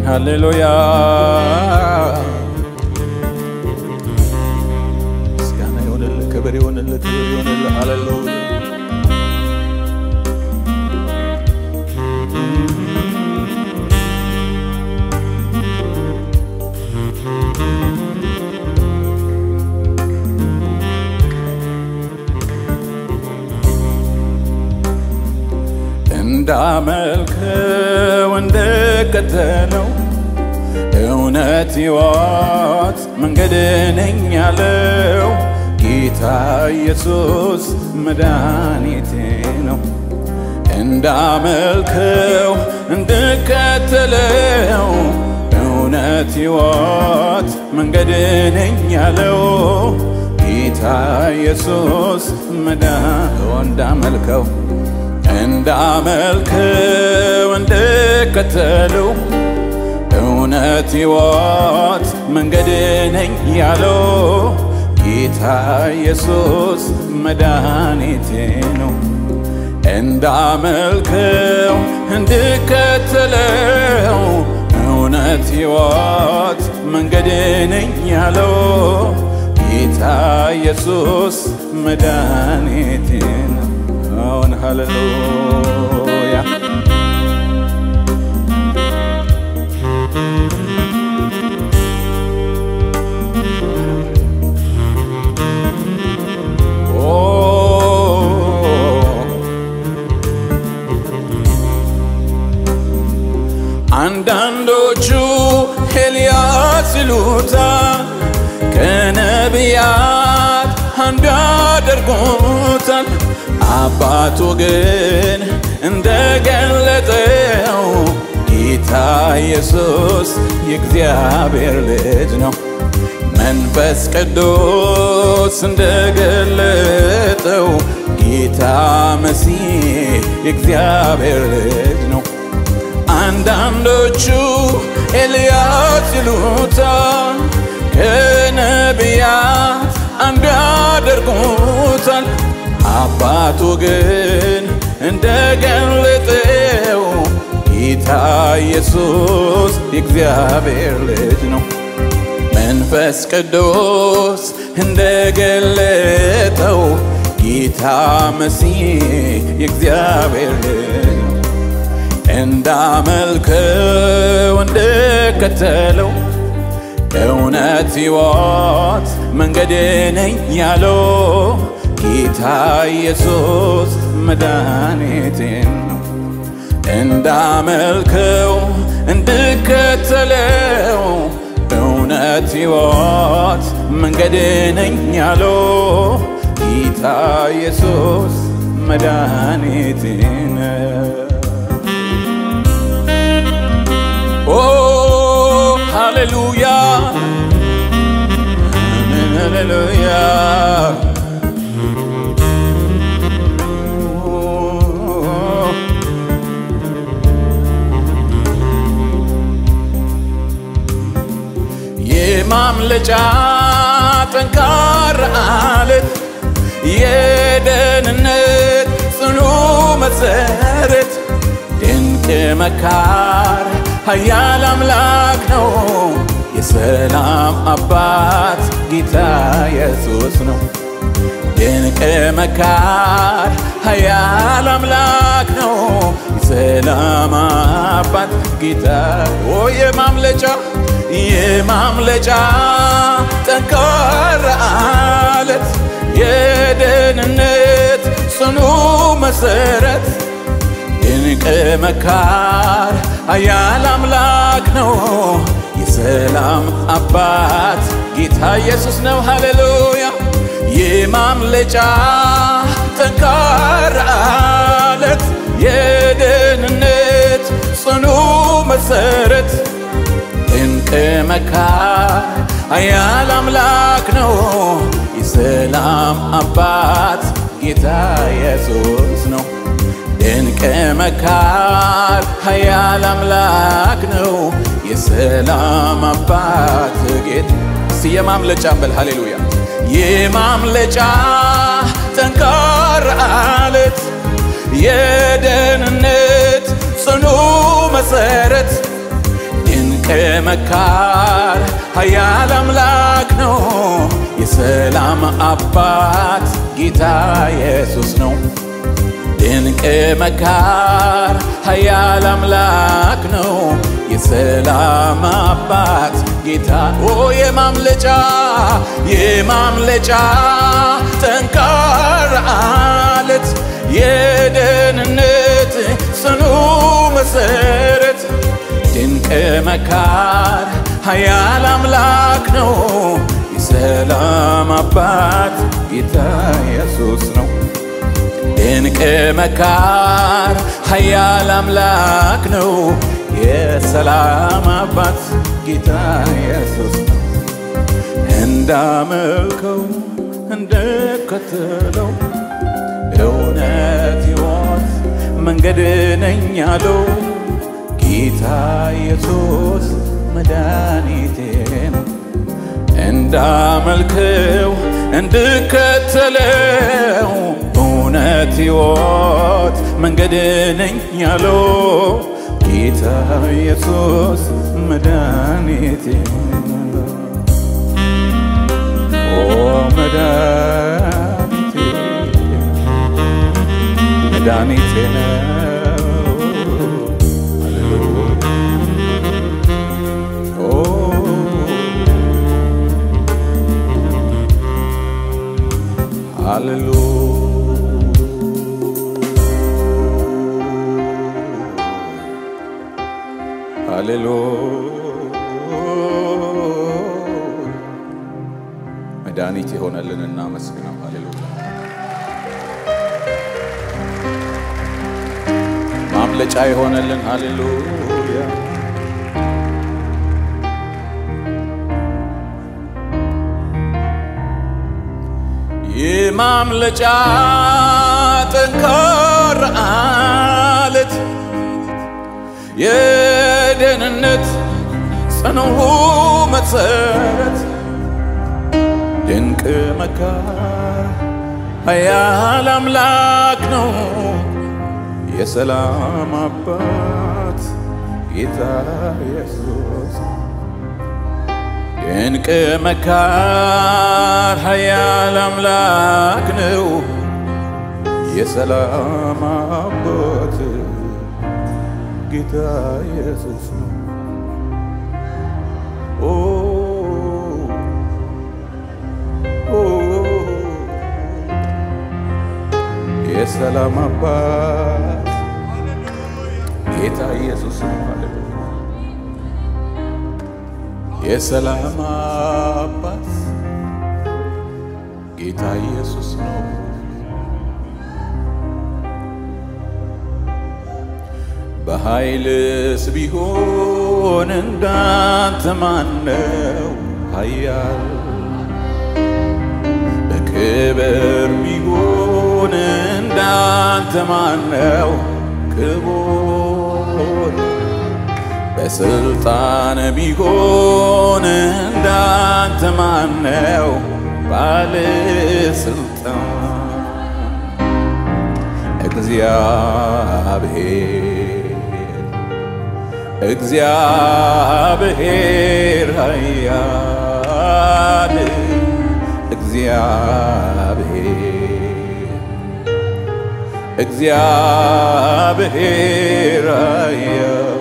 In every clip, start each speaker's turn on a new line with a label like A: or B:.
A: ሃሌሉያ ምስጋና ይሆንልህ፣ ክብር ይሆንልህ፣ ክብር ይሆንልህ። ሃሌሉያ እንዳመልከው እንደከተለው እውነት ሕይወት መንገድ ነኝ ያለው ጌታ ኢየሱስ መድኃኒቴ ነው። እንዳመልከው እንድከተለው እውነት ሕይወት መንገድ ነኝ ያለው ጌታ ኢየሱስ መድኃኒቴ እንዳመልከው እንዳመልከው እንድከተለው እውነት ሕይወት መንገድ ነኝ ያለው ጌታ ኢየሱስ መድኃኒቴ ነው። እንዳመልከው እንድከተለው እውነት ሕይወት መንገድ ነኝ ያለው ጌታ ኢየሱስ መድኃኒቴ ነው። አሁን ሃሌሉያ አንዳንዶቹ ኤልያስ ይሉታል፣ ከነቢያት አንዱ ያደርጉታል። አባቱ ግን እንደገለጠው ጌታ ኢየሱስ የእግዚአብሔር ልጅ ነው። መንፈስ ቅዱስ እንደገለጠው ጌታ መሲህ የእግዚአብሔር ልጅ ነው። አንዳንዶቹ ኤልያስ ይሉታል፣ ከነቢያት አንዱ ያደርጉታል። አባቱ ግን እንደገለጠው ጌታ ኢየሱስ የእግዚአብሔር ልጅ ነው። መንፈስ ቅዱስ እንደገለጠው ጌታ መሲህ የእግዚአብሔር ልጅ ነው። እንዳመልከው እንደከተለው እውነት ሕይወት መንገድ ነኝ ያለው ጌታ ኢየሱስ መድኃኒቴ ነው። እንዳመልከው እንድከተለው እውነት ሕይወት መንገድ ነኝ ያለው ጌታ ኢየሱስ መድኃኒቴ ነው። ኦ ሃሌሉያ አሜን ሃሌሉያ የማምለጫ ጠንካራ አለት የደህንነት ጽኑ መሰረት ድንቅ መካር ኃያል አምላክ ነው። የሰላም አባት ጌታ ኢየሱስ ነው። ድንቅ መካር ኃያል አምላክ ነው። የሰላም አባት ጌታ ኦ የማምለጫ የማምለጫ ጠንካራ አለት የደህንነት ጽኑ መሰረት ድንቅ መካር ኃያል አምላክ ነው። የሰላም አባት ጌታ ኢየሱስ ነው። ሃሌሉያ የማምለጫ ጠንካራ አለት የደህንነት ጽኑ መሰረት ድንቅ መካር ኃያል አምላክ ነው። የሰላም አባት ጌታ ኢየሱስ ነው። ድንቅ መካር ኃያል አምላክ ነው። የሰላም አባት ጌታ እስቲ የማምለጫ በል ሃሌሉያ የማምለጫ ጠንካራ አለት የደህንነት ጽኑ መሰረት ድንቅ መካር ኃያል አምላክ ነው። የሰላም አባት ጌታ ኢየሱስ ነው። ድንቅ መካር ኃያል አምላክ ነው። የሰላም አባት ጌታ ኦ የማምለጫ የማምለጫ ጠንካራ አለት የደህንነት ጽኑ መሰረት ድንቅ መካር ኃያል አምላክ ነው። የሰላም አባት ጌታ ኢየሱስ ነው። ድንቅ መካር ኃያል አምላክ ነው። የሰላም አባት ጌታ ኢየሱስ ነው። እንዳመልከው እንደከተለው እውነት ሕይወት መንገድ ነኝ ያለው ጌታ ኢየሱስ መድኃኒቴ ነው። እንዳመልከው እንድከተለው እውነት ሕይወት መንገድ ነኝ ያለው ጌታ ኢየሱስ መድኃኒቴ ነው። ኦ መድኃኒቴ መድኃኒቴ ነው። ኦ ሃሌሉያ መድኃኒት የሆነልን እናመስግነው። ሃሌሉያ ማምለጫ የሆነልን ሃሌሉያ የማምለጫ ጠንካራ አለት የደህንነት ጽኑ መሰረት ድንቅ መካር ኃያል አምላክ ነው። የሰላም አባት ጌታ ኢየሱስ ድንቅ መካር ኃያል አምላክ ነው። የሰላም አባት ጌታ ኢየሱስ ነው። ኦ ኦ የሰላም አባት ጌታ ኢየሱስ ነው። ሃሌሉያ የሰላም አባት ጌታ ኢየሱስ ነው። በኃይልስ ቢሆን እንዳንተ ማነው ኃያል? በክብር ቢሆን እንዳንተ ማነው ክቡር? በስልጣን ቢሆን እንዳንተ ማነው ባለስልጣን? እግዚአብሔር እግዚአብሔር ኃያል እግዚአብሔር እግዚአብሔር ኃያል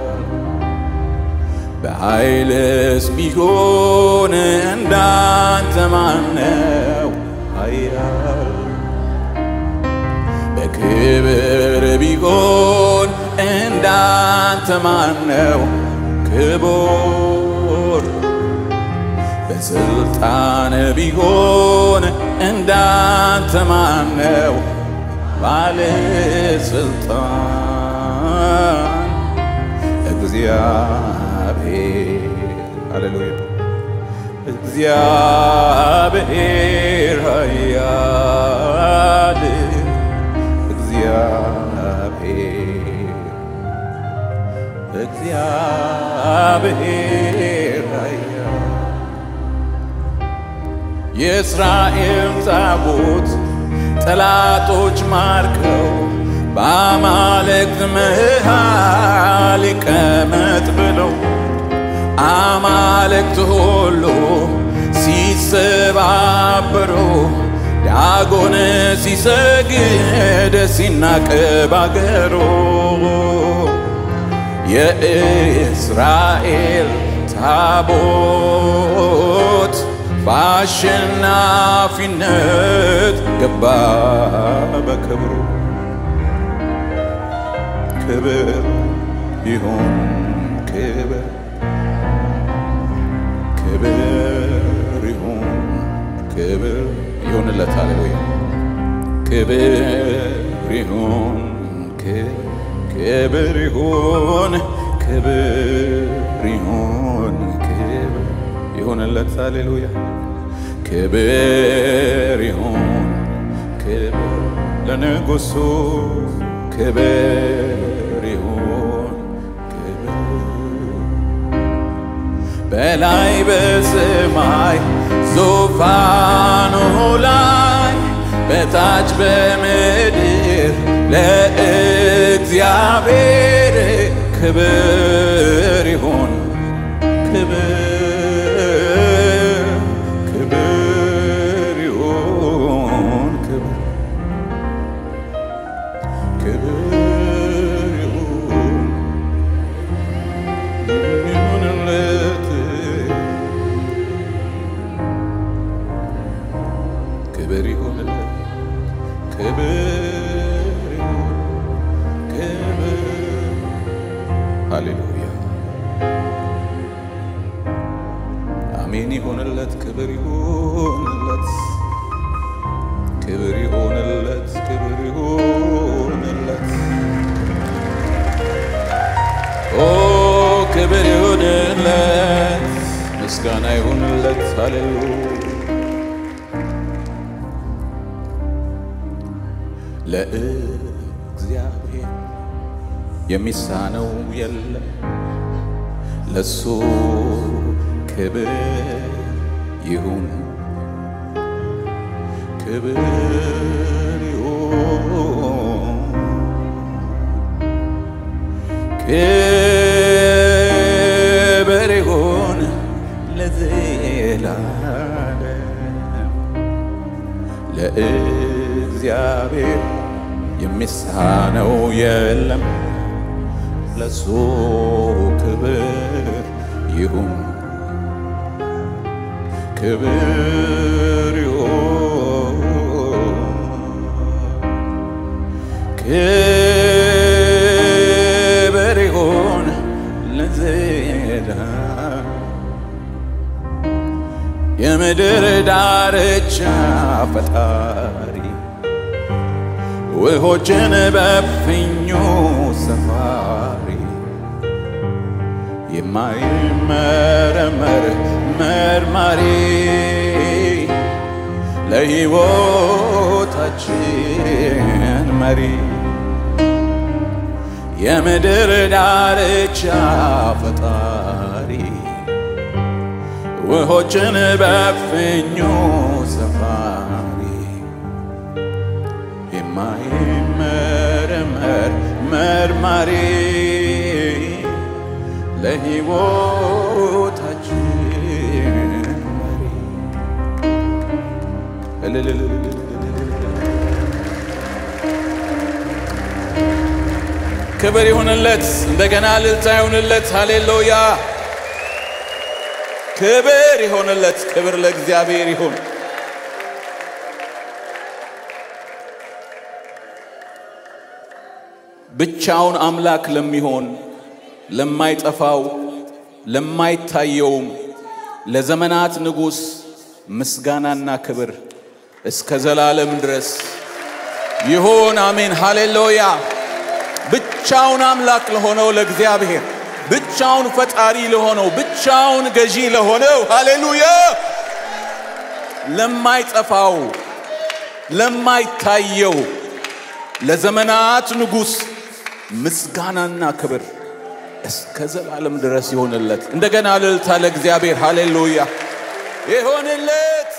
A: በኃይልስ ቢሆን እንዳንተ ማነው ኃያል በክብር ቢሆን እንዳንተ ማነው ክቡር? በስልጣን ቢሆን እንዳንተ ማነው ባለስልጣን? እግዚአብሔር ሃሌሉያ እግዚአብሔር ኃያል እግዚአብሔር እግዚአብሔር ኃያል የእስራኤል ታቦት ጠላቶች ማርከው በአማልክት መሃል ይቀመጥ ብለው አማልክት ሁሉ ሲሰባበሩ ዳጎን ሲሰግድ ሲናቅ ባገሩ የእስራኤል ታቦት በአሸናፊነት ገባ በክብሩ ክብር ይሁን ክብር ክብር ይሁን ክብር ይሁንለት ሃሌሉያ ክብር ይሁን ክብር ይሁን ክብር ይሁን ክብር ይሁንለት ሃሌሉያ ክብር ይሁን ክብር ለንጉሱ ክብር ይሁን በላይ በሰማይ ዙፋኑ ላይ በታች በምድር ለእግዚአብሔር ክብር ይሁን ክብር ክብር ይሁን ክብር ክብር ይሁን ይሁንለት ክብር ይሁንለት ክብር ይሁን ክብር ሃሌሉያ አሜን ይሆንለት ክብር ይሆንለት ክብር ይሆንለት ክብር ይሆንለት ኦ ክብር ይሆንለት ምስጋና ይሆንለት ሃሌሉያ ለእግዚአብሔር የሚሳነው የለም ለሱ ክብር ይሁን ክብር ይሁን ክብር ይሁን ለዘላለም ለእግዚአብሔር የሚሳነው የለም ለሱ ክብር ይሁን ክብር ይሁን ክብር ይሁን ለዘላለም የምድር ዳርቻ ፈጣሪ ውሆችን በፍኙ ሰፋሪ የማይመረመር መርማሪ ለሕይወታችን መሪ የምድር ዳርቻ ፈጣሪ ውሆችን በፍኙ ሰፋሪ የማይመረመር መርማሪ ለሕይወታችን መሪ ክብር ይሁንለት፣ እንደገና እልልታ ይሁንለት። ሃሌሉያ ክብር ይሆንለት። ክብር ለእግዚአብሔር ይሁን። ብቻውን አምላክ ለሚሆን ለማይጠፋው ለማይታየውም ለዘመናት ንጉሥ ምስጋናና ክብር እስከ ዘላለም ድረስ ይሁን። አሜን ሃሌሉያ። ብቻውን አምላክ ለሆነው ለእግዚአብሔር ብቻውን ፈጣሪ ለሆነው ብቻውን ገዢ ለሆነው ሃሌሉያ ለማይጠፋው ለማይታየው ለዘመናት ንጉሥ ምስጋናና ክብር እስከ ዘላለም ድረስ ይሆንለት። እንደገና እልልታ ለእግዚአብሔር ሃሌሉያ ይሆንለት።